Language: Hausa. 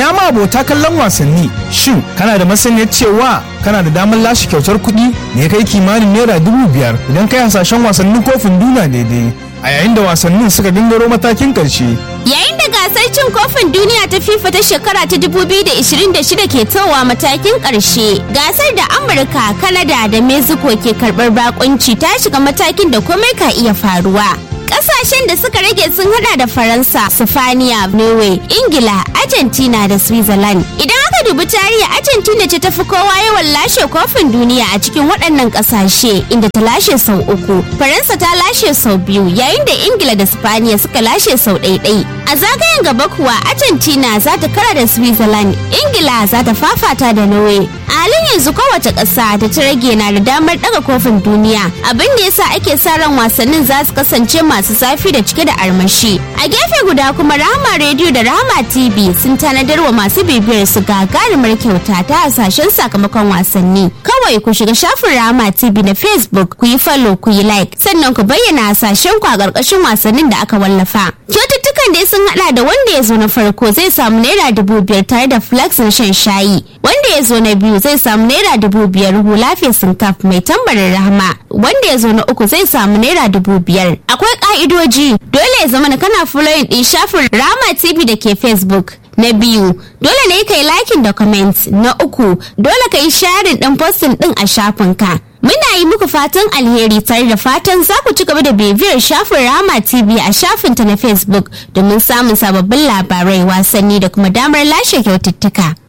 ina ma abota kallon wasanni shin kana da masaniyar cewa kana da damar lashe kyautar kuɗi da ya kai kimanin naira dubu biyar idan kai hasashen wasannin kofin duniya daidai a yayin da wasannin suka gangaro matakin ƙarshe Yayin da gasar cin kofin duniya ta FIFA ta shekara ta 2026 ke towa matakin ƙarshe, gasar da Amurka, Kanada da Mexico ke karɓar bakunci ta shiga matakin da komai ka iya faruwa. Ƙasashen da suka rage sun hada da Faransa, Sifaniya, Norway, Ingila, Argentina da Switzerland. Idan aka dubi tarihi Argentina ce tafi kowa yawan lashe kofin duniya a cikin waɗannan ƙasashe inda ta lashe sau uku. Faransa ta lashe sau biyu yayin da Ingila da Sifaniya suka lashe sau ɗaiɗai. A zagayen gaba kuwa Argentina za ta kara da Switzerland, Ingila za ta fafata da Norway. A halin yanzu kowace ƙasa da ta rage na da damar ɗaga kofin duniya abin da yasa ake sa ran wasannin za su kasance masu zafi da cike da armashi. A gefe guda kuma Rahama Radio da Rahama TV sun tanadar wa masu bibiyar su gagarumar kyauta ta hasashen sakamakon wasanni. Kawai ku shiga shafin Rahama TV na Facebook ku yi follow ku yi like sannan ku bayyana hasashen ku a ƙarƙashin wasannin da aka wallafa. Kyaututtukan dai sun hada da wanda ya zo na farko zai samu naira dubu biyar tare da flax na shan shayi. Wanda ya zo na biyu zai samu naira dubu biyar hula fesin kaf mai tambarin rahama. Wanda ya zo na uku zai samu naira dubu biyar. Akwai ka'idoji dole ya zama kana following din shafin Rama TV da ke Facebook. Na biyu, dole ne ka yi likin da comment. Na uku, dole ka yi sharing din posting din a shafinka. Muna yi muku fatan alheri tare da fatan za ku ci gaba da bibiyar shafin Rama TV a shafinta na Facebook domin samun sababbin labarai wasanni da kuma damar lashe kyaututtuka.